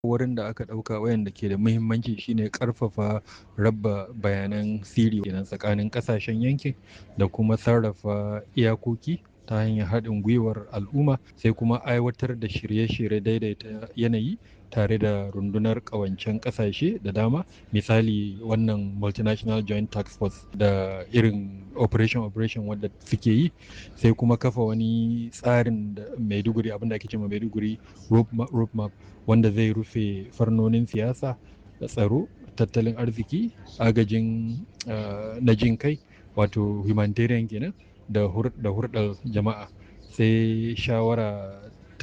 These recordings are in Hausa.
wurin da aka ɗauka wayanda ke da muhimmanci shine ƙarfafa raba bayanan sirri kenan tsakanin ƙasashen yankin da kuma sarrafa iyakoki ta hanyar haɗin gwiwar al'umma sai kuma aiwatar da shirye-shirye daidaita yanayi tare da rundunar ƙawancen ƙasashe da dama misali wannan multinational joint tax force da irin operation operation wadda suke yi sai kuma kafa wani tsarin da maiduguri abinda ake cewa maiduguri road map wanda zai rufe farnonin siyasa da tsaro tattalin arziki agajin na jin kai wato humanitarian kenan da hurɗar jama'a sai shawara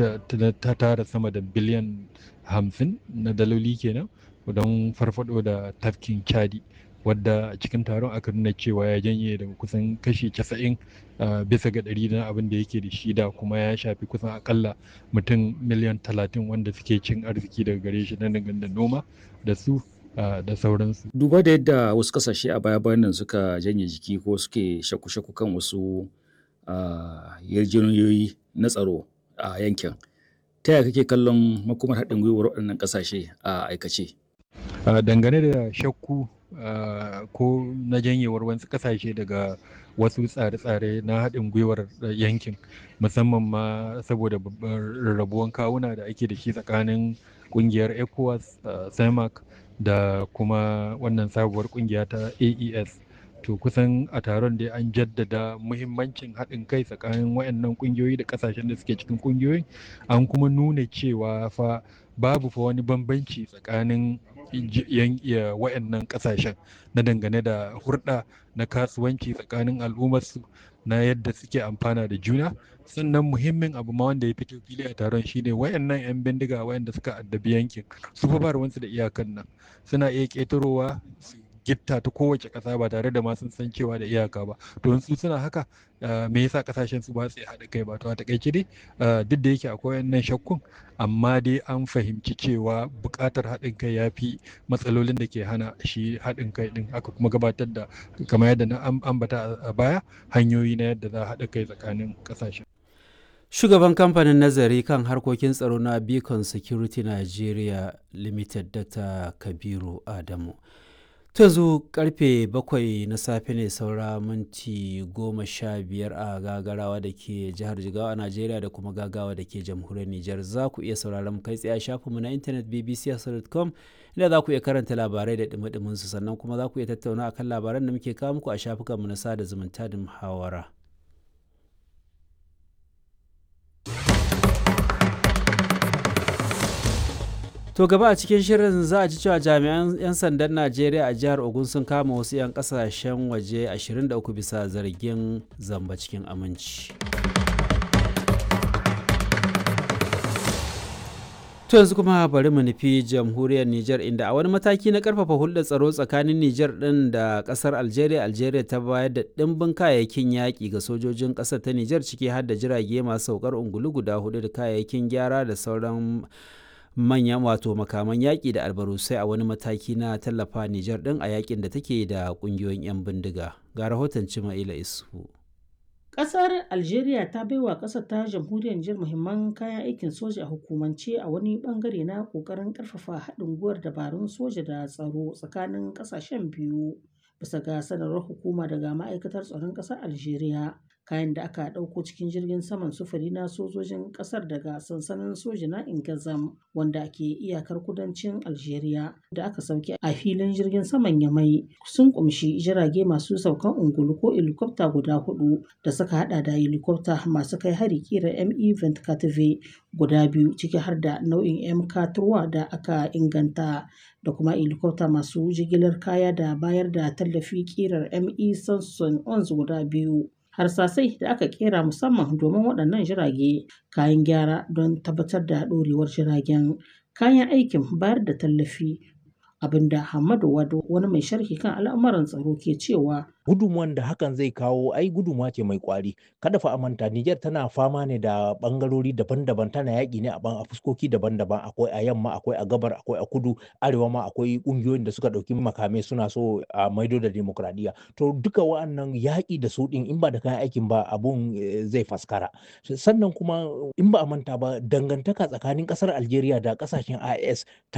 ta tara sama da biliyan hamsin na daloli kenan don farfado da tafkin chadi wadda a cikin taron aka nuna cewa ya janye daga kusan kashi casa'in bisa ga ɗari na abin da yake da shi da kuma ya shafi kusan akalla mutum miliyan talatin wanda suke cin arziki daga gare shi na da noma da su da sauransu. Duba da yadda wasu kasashe a baya bayan nan suka janye jiki ko suke shaku-shaku kan wasu yarjejeniyoyi na tsaro a yankin. Ta yaya kake kallon makomar haɗin gwiwar waɗannan ƙasashe a aikace? Dangane da shakku ko na janyewar wasu ƙasashe daga wasu tsare-tsare na haɗin gwiwar yankin musamman ma saboda rarrabuwan kawuna da ake da shi tsakanin ƙungiyar ECOWAS, CEMAC da kuma wannan sabuwar kungiya ta AES to kusan a taron da an jaddada muhimmancin haɗin kai tsakanin wayannan kungiyoyi da kasashen da suke cikin kungiyoyin an kuma nuna cewa fa babu fa wani bambanci tsakanin wayannan kasashen na dangane da hurɗa na kasuwanci tsakanin al'ummarsu na yadda suke amfana da juna sannan muhimmin abu ma wanda ya fito fili a taron shine wayannan 'yan bindiga wayanda suka addabi yankin su fa ba ruwansu da iyakan nan suna iya ƙetarowa su gitta ta kowace ƙasa ba tare da ma sun san cewa da iyaka ba to su suna haka me yasa ƙasashen su ba su haɗa kai ba to a takaice dai duk da yake akwai wannan shakkun amma dai an fahimci cewa buƙatar haɗin kai ya fi matsalolin da ke hana shi haɗin kai ɗin aka kuma gabatar da kamar yadda na ambata a baya hanyoyi na yadda za a haɗa kai tsakanin ƙasashen Shugaban kamfanin nazari kan harkokin tsaro na Beacon Security Nigeria Limited Dr. Kabiru Adamu. yanzu karfe bakwai na safe ne saura minti goma sha biyar a gagarawa da ke jihar jigawa a najeriya da kuma gagawa da ke jamhuriyar nijar za ku iya sauraron kai tsaye a shafinmu na intanet bbc.com inda za ku iya karanta labarai da dumi su sannan kuma za ku iya tattauna akan labaran da muke kawo muku a shafukanmu na sada zumunta da muhawara. To gaba a cikin shirin za a ji cewa jami'an 'yan sandan Najeriya a jihar Ogun sun kama wasu 'yan kasashen waje 23 bisa zargin zamba cikin aminci. To yanzu kuma bari mu nufi jamhuriyar Nijar inda a wani mataki na karfafa hulɗar tsaro tsakanin Nijar ɗin da ƙasar Algeria, Algeria ta bayar da ɗimbin kayayyakin yaƙi ga sojojin ƙasar ta Nijar ciki har da jirage masu saukar ungulu guda hudu da kayayyakin gyara da sauran manyan wato makaman yaƙi da albarusai a wani mataki na tallafa Nijar ɗin a yaƙin da take da ƙungiyoyin 'yan bindiga. Ga rahoton Cima'ila Isu. Ƙasar Algeria ta baiwa ƙasar ta jamhuriyar Nijar muhimman kayan aikin soja a hukumance a wani bangare na ƙoƙarin ƙarfafa haɗin gwiwar dabarun soja da tsaro tsakanin ƙasashen biyu. Bisa ga sanarwar hukuma daga ma'aikatar tsaron ƙasar Algeria, kayan da aka ɗauko cikin jirgin saman sufuri na sojojin ƙasar daga sansanin soja na Ingazam wanda ke iyakar kudancin Algeria da aka sauke a filin jirgin saman Yamai sun kumshi jirage masu saukan ungulu ko helikwafta guda hudu da suka hada da helikwafta masu kai hari kira ME 24 guda biyu ciki har da nau'in MK da aka inganta da kuma helikwafta masu jigilar kaya da bayar da tallafi kirar ME Sanson 11 guda biyu. harsasai da aka kera musamman domin waɗannan jirage kayan gyara don tabbatar da ɗorewar jiragen kayan aikin bayar da tallafi abinda Hamadu Wado wani mai sharhi kan al'amuran tsaro ke cewa gudunmuwan da hakan zai kawo ai gudunmuwa ce mai kwari kada fa a manta Niger tana fama ne da bangarori daban-daban tana yaƙi ne a fuskoki daban-daban akwai a yamma akwai a gabar akwai a kudu arewa ma akwai ƙungiyoyin da suka ɗauki makamai suna so a maido da demokradiyya to duka wa'annan yaƙi da su ɗin in ba da kayan aikin ba abun zai faskara sannan kuma in ba a manta ba dangantaka tsakanin ƙasar Algeria da ƙasashen IS ta